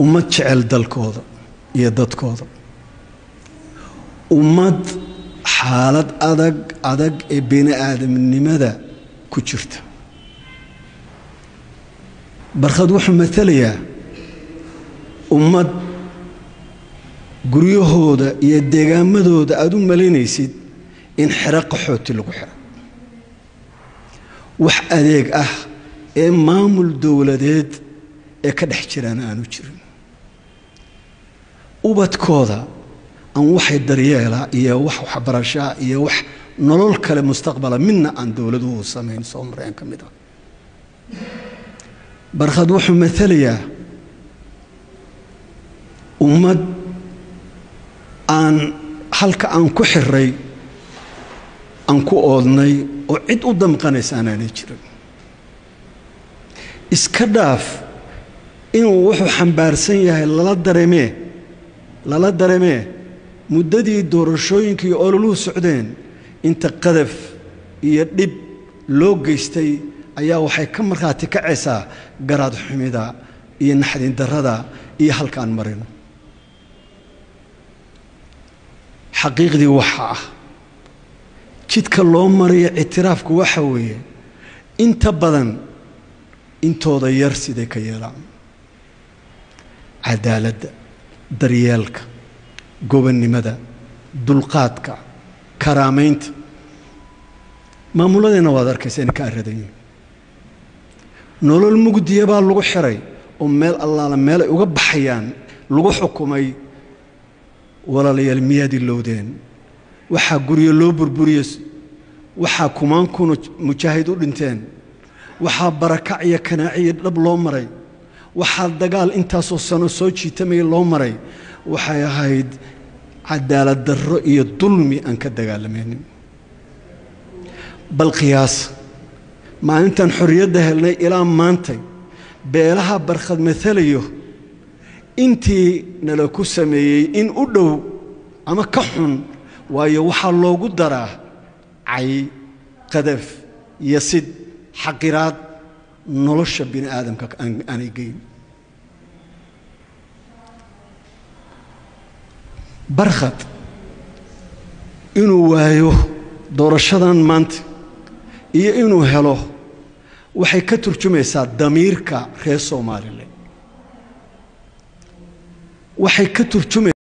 ummad jecel dalkooda iyo dadkooda ummad xaalad adag adag ee bini aadamnimada ku jirta barkhad wuxuu matalayaa ummad guryahooda iyo deegaamadooda aada u malaynaysid in xero qaxooti lagu xiro wax adeeg ah ee maamul dowladeed ee ka dhex jiraan aanu jirin ubadkooda aan waxay daryeela iyo wax waxbarashaa iyo wax nolol kale mustaqbala midna aan dowladuhu samayn soo mareen ka mid ah barkhad wuxuu matalayaa ummad aan halka aan ku xiray aan ku oodnay oo cid u damqanaysa anaanay jirin iska dhaaf inuu wuxuu xambaarsan yahay lala dareemee lala dareemee muddadii doorashooyinkii ololuhu socdeen inta qadaf iyo dhib loo geystay ayaa waxay ka markhaati kacaysaa garaad xumida iyo naxdin darrada iyo halkaan marino xaqiiqdii waxa ah jidka loo marayo ictiraafku waxa weeye inta badan intooda yar siday ka yeelaan cadaaladda daryeelka gobonnimada dulqaadka karaamaynta maamuladeenna waad arkaysa inay ka aradan yihin nolol mugdiya baa lagu xiray oo meel allaala meel ay uga baxayaan lagu xukumay walaalayaal miyaad ilowdeen waxaa guryo loo burburiye waxaa kumaan kuna mujaahid u dhinteen waxaa barakac iyo kanaaciyo dhab loo maray waxaa dagaal intaasoo sano soo jiitamaya loo maray waxay ahayd cadaalad darro iyo dulmi aan ka dagaalamaynin bal qiyaas maalintan xorriyadda helnay ilaa maantay beelaha barkhad matalayo intii nala ku sameeyey in u dhow ama ka xun waayo waxaa loogu daraa cay qadaf yasid xaqiraad nolosha bini aadamka aanay geyn barkhad inuu waayo doorashadan maanta iyo inuu helo waxay ka turjumaysaa damiirka reer soomaalile waxay ka turjumaysaa